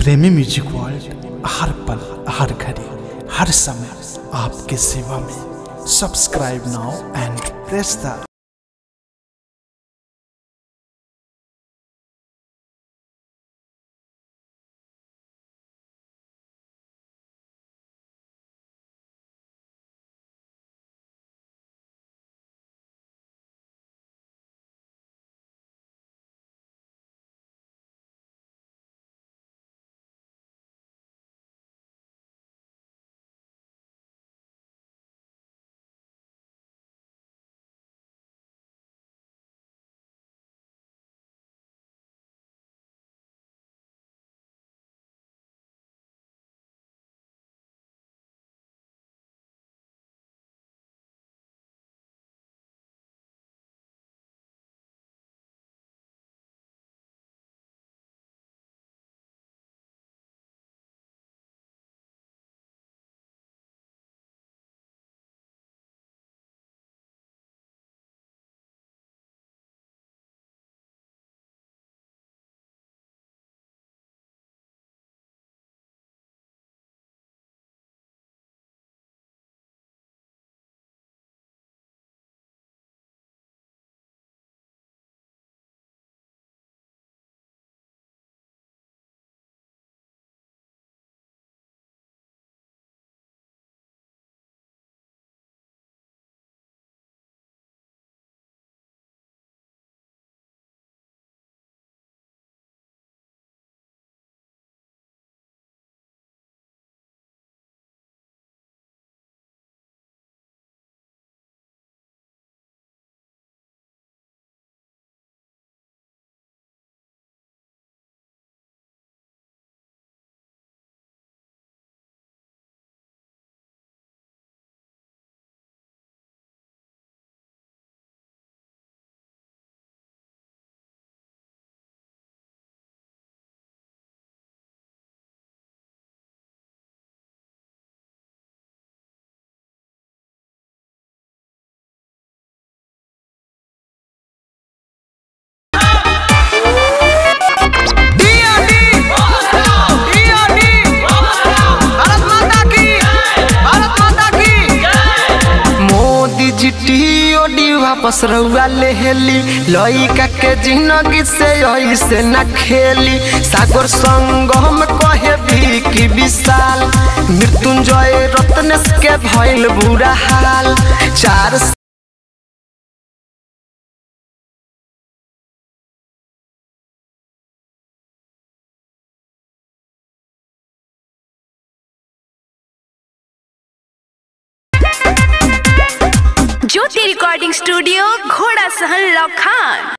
प्रेमी music world हर पल हर घड़ी हर समय आपके सेवा में subscribe now and press the Modi ji टीओडी वापस रउआ ले हेली लइका के जिंदगी से ऐसे न खेली सागर संगम कहे भी की विशाल मृत्युंजय रत्नेश के भइल बुरा हाल चार ज्योति रिकॉर्डिंग स्टूडियो घोड़ा सहन लखान